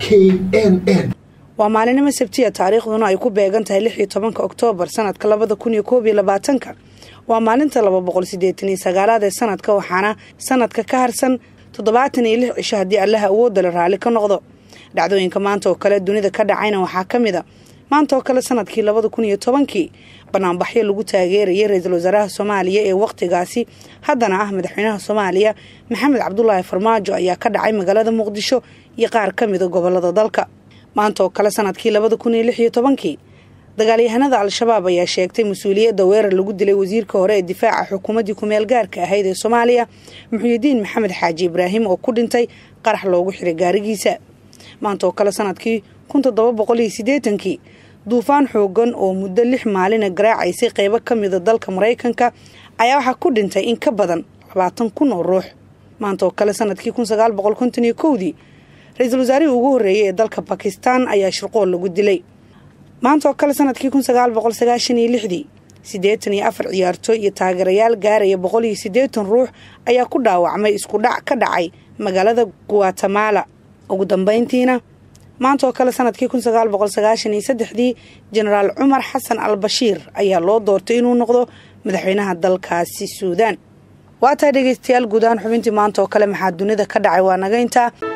n n waa maalinimo sabtiya taariikhduna ay ku beegan tahay lix iyo tobanka oktoobar sanadka labada kun iyo koob iyo labaatanka waa maalinta laba boqol sideetan iyo sagaalaad ee sanadka waxaana sanadka ka harsan toddobaatan iyo lix cisho haddii allaha awoodala raalli ka noqdo dhacdooyinka maanta oo kale dunida ka dhacayna waxaa ka mid a maanta oo kale sanadkii labada kun iyo tobankii banaanbaxyo lagu taageerayay ra-iisul wasaaraha soomaaliya ee wakhtigaasi haddana ah madaxweynaha soomaaliya maxamed cabdulaahi farmaajo ayaa ka dhacay magaalada muqdisho iyo qaar ka mida gobolada dalka maanta oo kale sanadkii labada kun iyo lix iyo tobankii dagaalyahanada al-shabaab ayaa sheegtay mas-uuliyadda weerar lagu dilay wasiirka hore ee difaaca xukuumaddii kumeel gaarka ahayd ee soomaaliya muxuudiin maxamed xaaji ibraahim oo ku dhintay qarax loogu xiray gaarigiisa maanta oo kale sanadkii kun toddoba boqol iyo siddeetankii duufaan xoogan oo muddo lix maalina garaacaysay qeybo ka mida dalka maraykanka ayaa waxaa ku dhintay in ka badan labaatan kun oo ruux maanta oo kale sanadkii kun sagaal boqol konton iyo kowdii ra-iisul wasaarihii ugu horreeyay ee dalka bakistan ayaa shirqool lagu dilay maanta oo kale sanadkii kun sagaal boqol sagaashan iyo lixdii siddeetan iyo afar ciyaartooy iyo taageerayaal gaaraya boqol iyo siddeetan ruux ayaa ku dhaawacmay isku dhac ka dhacay magaalada guatemala ugu dambeyntiina maanta oo kale sanadkii kun sagaal boqol sagaashan iyo saddexdii jenaraal cumar xasan al bashiir ayaa loo doortay inuu noqdo madaxweynaha dalkaasi suudaan waa tahay dhegeystayaal guud ahaan xubintii maanta oo kale maxaa dunida ka dhacay waa naga intaa